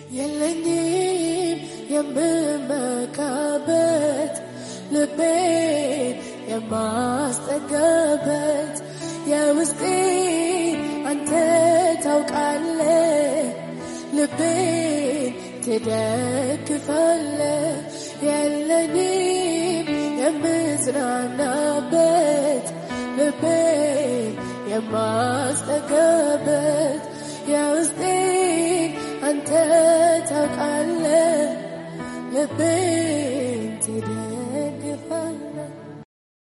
የለኝም የምመካበት ልቤን የማስጠጋበት የውስጤ አንተ ታውቃለ ልቤን ትደግፋለ የለኝም የምጽናናበት ልቤን የማስጠጋበት የውስጤን አንተ ታውቃለ ልቤን ትደ